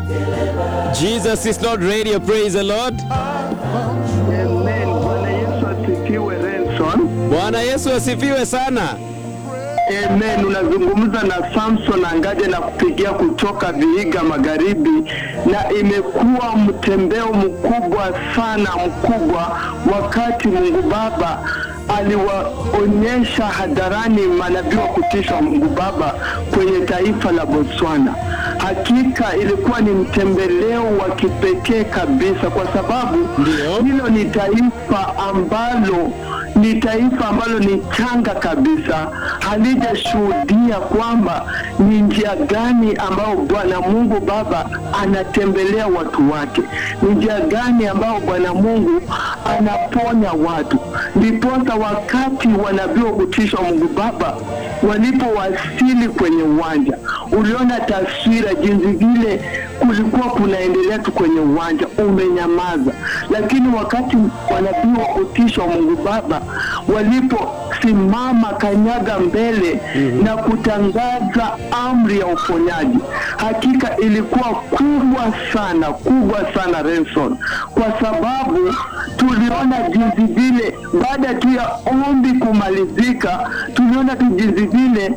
Jesus is Lord Radio, praise the Lord. Amen. Bwana Yesu asifiwe Renson. Bwana Yesu asifiwe sana. Amen. Unazungumza na Samson Angaje na kupigia kutoka Vihiga Magharibi, na imekuwa mtembeo mkubwa sana mkubwa, wakati Mungu Baba aliwaonyesha hadharani manabii wa kutisha Mungu Baba kwenye taifa la Botswana. Hakika ilikuwa ni mtembeleo wa kipekee kabisa, kwa sababu Ndio. hilo ni taifa ambalo ni taifa ambalo ni changa kabisa, halijashuhudia kwamba ni njia gani ambayo Bwana Mungu Baba anatembelea watu wake, ni njia gani ambayo Bwana Mungu anaponya watu. Ndiposa wakati wanabii wa kutisha Mungu Baba walipowasili kwenye uwanja, uliona taswira jinsi vile kulikuwa kunaendelea tu kwenye uwanja umenyamaza, lakini wakati wanabii wa kutisha wa Mungu Baba waliposimama kanyaga mbele na kutangaza amri ya uponyaji, hakika ilikuwa kubwa sana, kubwa sana Renson, kwa sababu tuliona jinsi vile baada tu ya ombi kumalizika, tuliona tu jinsi vile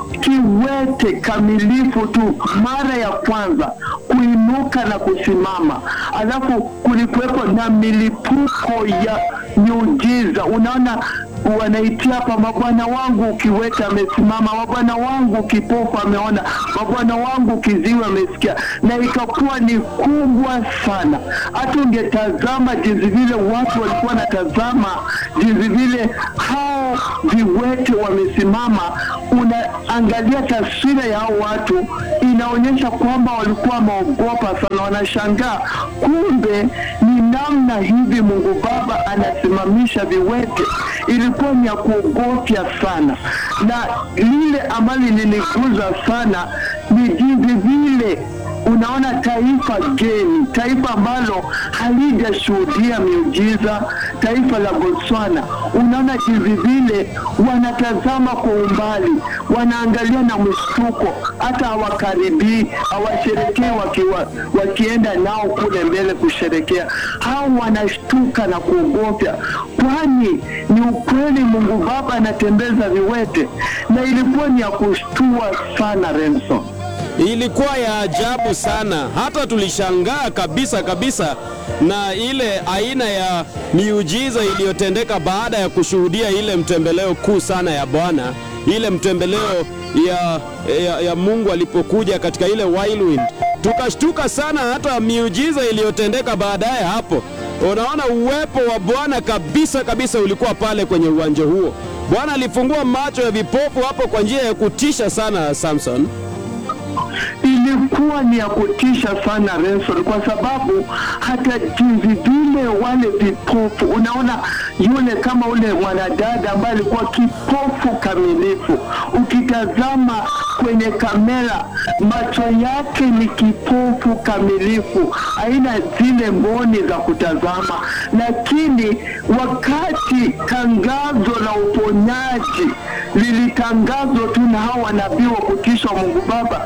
kiwete kamilifu tu mara ya kwanza kuinuka na kusimama, alafu kulikuwepo na milipuko ya miujiza. Unaona, wanaitia hapa, mabwana wangu kiwete amesimama, mabwana wangu kipofu ameona, mabwana wangu kiziwi amesikia, na ikakuwa ni kubwa sana. Hata ungetazama jinsi vile watu walikuwa wanatazama jinsi vile hao viwete wamesimama, unaangalia taswira ya hao watu, inaonyesha kwamba walikuwa wameogopa sana, wanashangaa kumbe ni namna hivi Mungu Baba anasimamisha viwete. Ilikuwa ni ya kuogofya sana, na lile ambalo liliniguza sana ni jinsi vile unaona taifa geni, taifa ambalo halijashuhudia miujiza, taifa la Botswana. Unaona jinsi vile wanatazama kwa umbali, wanaangalia na mshtuko, hata hawakaribii, hawasherekee wakiwa, wakienda nao kule mbele kusherekea. Hao wanashtuka na kuogofya, kwani ni ukweli Mungu Baba anatembeza viwete, na ilikuwa ni ya kushtua sana Renson. Ilikuwa ya ajabu sana, hata tulishangaa kabisa kabisa na ile aina ya miujiza iliyotendeka baada ya kushuhudia ile mtembeleo kuu sana ya Bwana, ile mtembeleo ya, ya, ya Mungu alipokuja katika ile whirlwind. Tukashtuka sana, hata miujiza iliyotendeka baadaye hapo. Unaona, uwepo wa Bwana kabisa kabisa ulikuwa pale kwenye uwanja huo. Bwana alifungua macho ya vipofu hapo kwa njia ya kutisha sana, Samson. ilikuwa ni ya kutisha sana Renson, kwa sababu hata jinsi vile wale vipofu, unaona yule kama ule mwanadada ambaye alikuwa kipofu kamilifu, ukitazama kwenye kamera macho yake ni kipofu kamilifu, haina zile mboni za kutazama, lakini wakati tangazo la uponyaji lilitangazwa tu na hao wanabii wa kutisha wa Mungu Baba,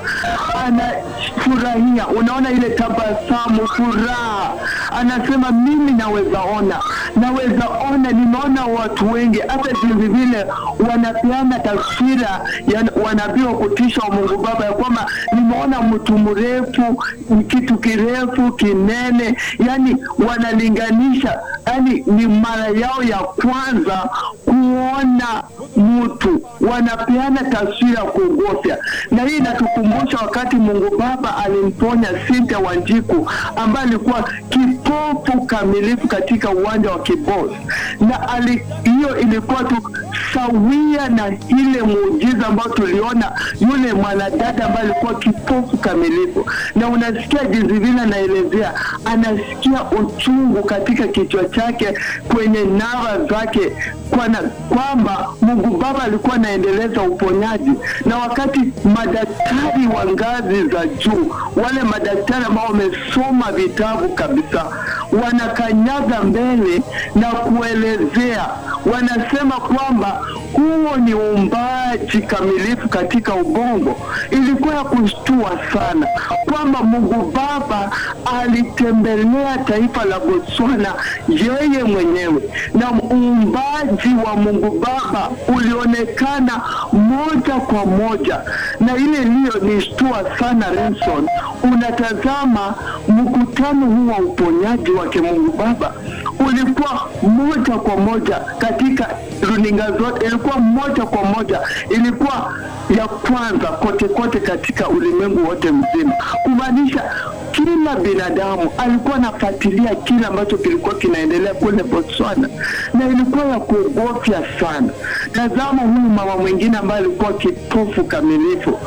anafurahia. Unaona ile tabasamu, furaha, anasema mimi naweza ona, naweza ona, nimeona watu wengi, hata jinsi vile wanapeana taswira ya wanabii wa kutisha wa Mungu Baba ya kwamba nimeona mtu mrefu, kitu kirefu, kinene, yani wanalinganisha, yani ni mara yao ya kwanza kuona mtu, wanapeana taswira ya kuogofya, na hii inatukumbusha wakati Mungu Baba alimponya Cynthia Wanjiku ambaye alikuwa kipofu kamilifu katika uwanja wa Kibos, na ali, hiyo ilikuwa tu sawia na ile muujiza ambayo tuliona yule mwanadada ambaye alikuwa kipofu kamilifu, na unasikia jinsi vile anaelezea, anasikia uchungu katika kichwa chake, kwenye nava zake, kwana kwamba Mungu Baba alikuwa anaendeleza uponyaji, na wakati madaktari wa ngazi za juu, wale madaktari ambao wamesoma vitabu kabisa, wanakanyaga mbele na kuelezea, wanasema kwamba kwamba huo ni uumbaji kamilifu katika ubongo. Ilikuwa ya kushtua sana kwamba Mungu Baba alitembelea taifa la Botswana yeye mwenyewe, na uumbaji wa Mungu Baba ulionekana moja kwa moja, na ile iliyonishtua sana Renson, unatazama mkutano huu wa uponyaji wake Mungu Baba ulikuwa moja kwa moja katika runinga zote, ilikuwa moja kwa moja, ilikuwa ya kwanza kote kote katika ulimwengu wote mzima, kumaanisha kila binadamu alikuwa anafuatilia kile ambacho kilikuwa kinaendelea kule Botswana, na ilikuwa ya kuogofya sana. Tazama huyu mama mwingine ambaye alikuwa kipofu kamilifu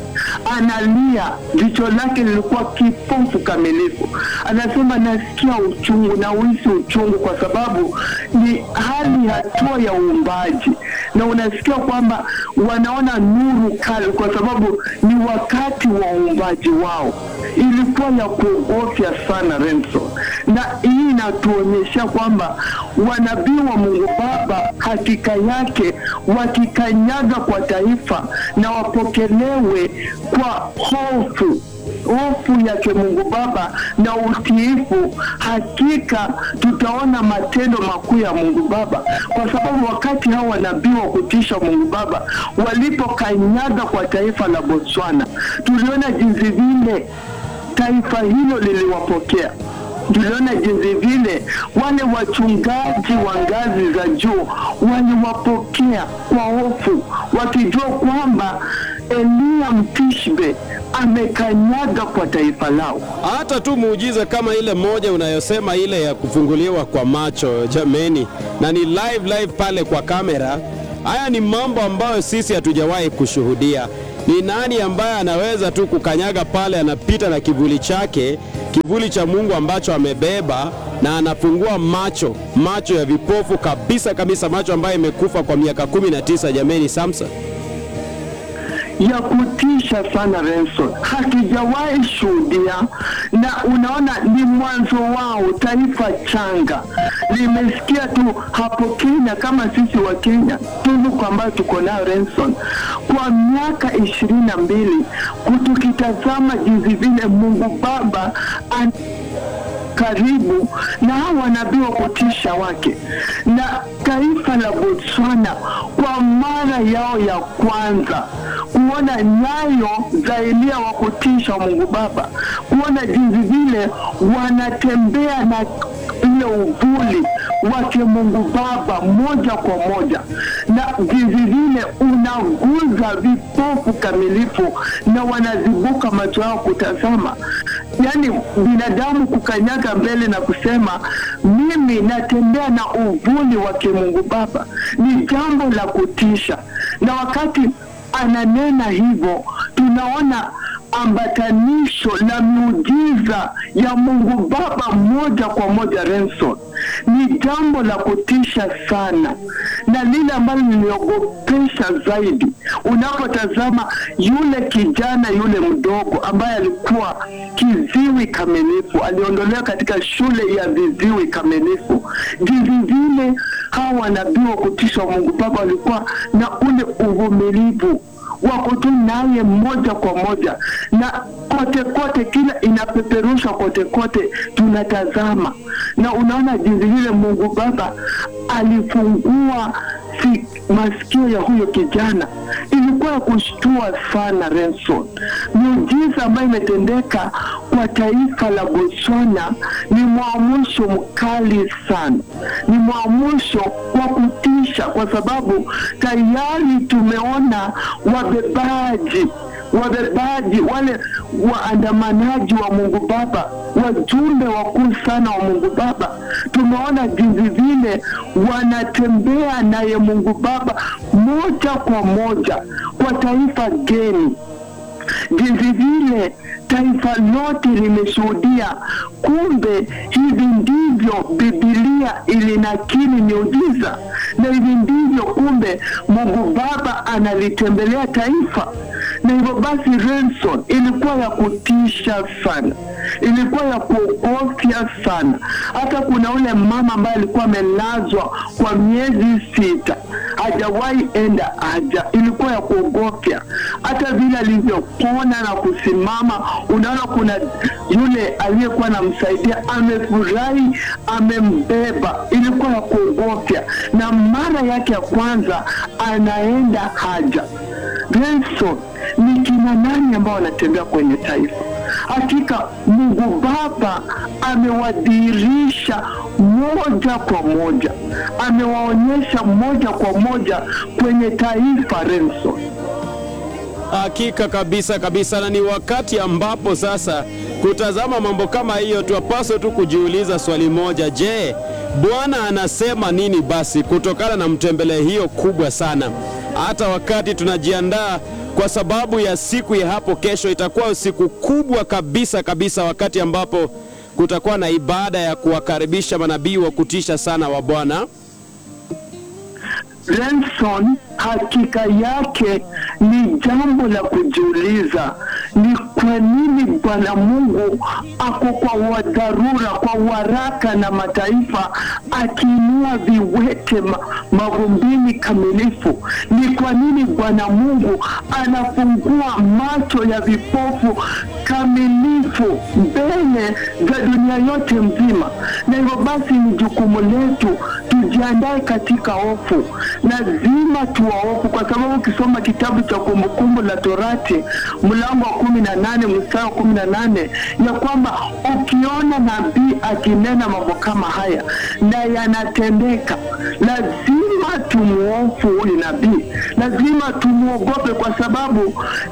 analia, jicho lake lilikuwa kipofu kamilifu. Anasema nasikia uchungu na uhisi uchungu, kwa sababu ni hali hatua ya uumbaji, na unasikia kwamba wanaona nuru kali, kwa sababu ni wakati wa uumbaji wao. Ilikuwa ya kuogofya sana Renzo, na hii inatuonyesha kwamba wanabii wa Mungu Baba hakika yake wakikanyaga kwa taifa na wapokelewe kwa hofu hofu yake Mungu Baba na utiifu, hakika tutaona matendo makuu ya Mungu Baba, kwa sababu wakati hao wanabii wa kutisha Mungu Baba walipokanyaga kwa taifa la Botswana, tuliona jinsi vile taifa hilo liliwapokea tuliona jinsi vile wale wachungaji wa ngazi za juu waliwapokea kwa hofu, wakijua kwamba Eliya Mtishbe amekanyaga kwa taifa lao. Hata tu muujiza kama ile moja unayosema ile ya kufunguliwa kwa macho, jameni, na ni live live pale kwa kamera. Haya ni mambo ambayo sisi hatujawahi kushuhudia. Ni nani ambaye anaweza tu kukanyaga pale, anapita na kivuli chake, kivuli cha Mungu ambacho amebeba, na anafungua macho, macho ya vipofu kabisa kabisa, macho ambayo imekufa kwa miaka kumi na tisa. Jameni, Samson ya kutisha sana Renson, hatujawahi shuhudia, na unaona ni mwanzo wao. Taifa changa limesikia tu hapo Kenya, kama sisi wa Kenya, tunuku ambayo tuko nayo Renson, kwa miaka ishirini na mbili tukitazama jinsi vile Mungu Baba an karibu na hao wanabii wa kutisha wake na taifa la Botswana kwa mara yao ya kwanza kuona nyayo za Eliya wa kutisha wa Mungu Baba, kuona jinsi vile wanatembea na ile uvuli wake Mungu Baba moja kwa moja, na jinsi vile unaguza vipofu kamilifu na wanazibuka macho yao kutazama. Yaani binadamu kukanyaga mbele na kusema mimi natembea na uvuli wake Mungu Baba ni jambo la kutisha, na wakati ananena hivyo tunaona ambatanisho la miujiza ya Mungu Baba moja kwa moja. Renson, ni jambo la kutisha sana, na lile ambalo liliogopesha zaidi unapotazama yule kijana yule mdogo ambaye alikuwa kiziwi kamilifu, aliondolewa katika shule ya viziwi kamilifu, jinsi vile hawa wanabii wa kutisha wa Mungu Baba walikuwa na ule uvumilivu wako tu naye moja kwa moja, na kote kote, kila inapeperushwa kote kote, tunatazama na unaona jinsi vile Mungu Baba alifungua si masikio ya huyo kijana. Ilikuwa ya kushtua sana Renson. Miujiza ambayo imetendeka kwa taifa la Botswana ni mwamusho mkali sana, ni mwamusho wa kutisha, kwa sababu tayari tumeona wabebaji wabebaji wale waandamanaji wa Mungu Baba, wajumbe wakuu sana wa Mungu Baba, tumeona jinsi vile wanatembea naye Mungu Baba moja kwa moja kwa taifa geni, jinsi vile taifa lote limeshuhudia. Kumbe hivi ndivyo Biblia ilinakili miujiza, na hivi ndivyo kumbe Mungu Baba analitembelea taifa na hivyo basi Renson ilikuwa ya kutisha sana, ilikuwa ya kuogofya sana. Hata kuna ule mama ambaye alikuwa amelazwa kwa miezi sita hajawahi enda haja, ilikuwa ya kuogofya. Hata vile alivyopona na kusimama, unaona kuna yule aliyekuwa anamsaidia amefurahi, amembeba, ilikuwa ya kuogofya. Na mara yake ya kwanza anaenda haja. Renson, ni kina nani ambao wanatembea kwenye taifa? Hakika Mungu Baba amewadhihirisha moja kwa moja, amewaonyesha moja kwa moja kwenye taifa Renson. Hakika kabisa kabisa, na ni wakati ambapo sasa kutazama mambo kama hiyo, twapaswa tu kujiuliza swali moja: je, Bwana anasema nini basi kutokana na mtembele hiyo kubwa sana? Hata wakati tunajiandaa kwa sababu ya siku ya hapo kesho, itakuwa siku kubwa kabisa kabisa, wakati ambapo kutakuwa na ibada ya kuwakaribisha manabii wa kutisha sana wa Bwana. Renson, hakika yake ni jambo la kujiuliza, ni kwa nini Bwana Mungu ako kwa wadharura, kwa waraka na mataifa, akiinua viwete ma, mavumbini kamilifu? Ni kwa nini Bwana Mungu anafungua macho ya vipofu kamilifu mbele za dunia yote mzima? Na hivyo basi ni jukumu letu tujiandae katika hofu, lazima tuwahofu, kwa sababu ukisoma kitabu cha Kumbukumbu la Torati mlango wa kumi na nane mstari wa kumi na nane ya kwamba ukiona nabii akinena mambo kama haya na yanatendeka, lazima tumuhofu huyu nabii, lazima tumuogope, kwa sababu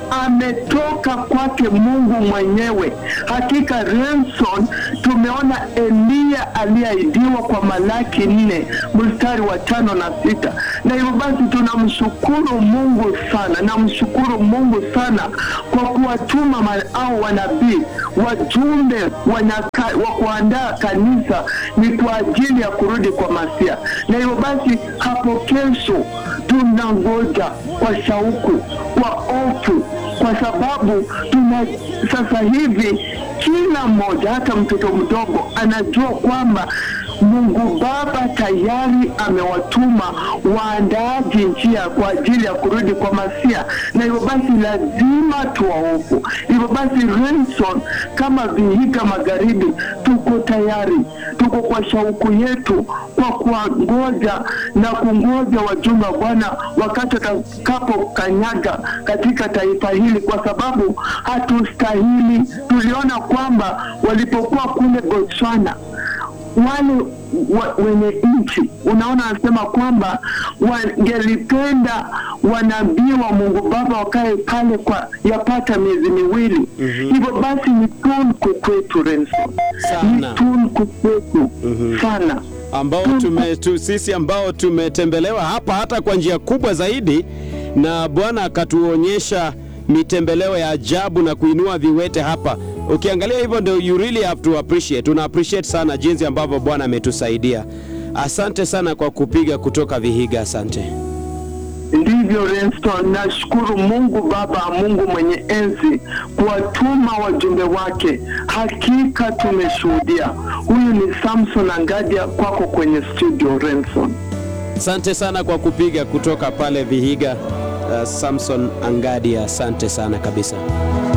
ametoka kwake Mungu mwenyewe. Hakika Renson, tumeona Eliya aliyeahidiwa kwa Malaki nne mstari wa tano na sita na hivyo basi tunamshukuru Mungu sana, namshukuru Mungu sana kwa kuwatuma ma- au wanabii wajumbe wanaka- wa kuandaa kanisa ni kwa ajili ya kurudi kwa Masia. Na hivyo basi hapo kesho tunangoja kwa shauku, kwa hofu, kwa sababu tuna sasa hivi kila mmoja, hata mtoto mdogo anajua kwamba Mungu Baba tayari amewatuma waandaaji njia kwa ajili ya kurudi kwa Masia, na hivyo basi lazima tuwahofu. Hivyo basi, Renson, kama Vihiga Magharibi, tuko tayari, tuko kwa shauku yetu kwa kuwangoja na kungoja wajumbe wa Bwana wakati watakapokanyaga katika taifa hili, kwa sababu hatustahili. Tuliona kwamba walipokuwa kule Botswana wale wa, wenye nchi unaona, anasema kwamba wangelipenda wanabii wa Mungu Baba wakae pale kwa yapata miezi miwili. Hivyo basi ni tunku kwetu Renson, ni Sana. tunku kwetu sana. ambao tume, tu, sisi ambao tumetembelewa hapa hata kwa njia kubwa zaidi, na Bwana akatuonyesha mitembeleo ya ajabu na kuinua viwete hapa. Ukiangalia hivyo, ndio you really have to appreciate. Tuna appreciate sana jinsi ambavyo Bwana ametusaidia. Asante sana kwa kupiga kutoka Vihiga, asante. Ndivyo Renston, nashukuru Mungu Baba, Mungu mwenye enzi kuwatuma wajumbe wake. Hakika tumeshuhudia. Huyu ni Samson Angadia kwako kwenye studio Renson. Asante sana kwa kupiga kutoka pale Vihiga. Uh, Samson Angadia, asante sana kabisa.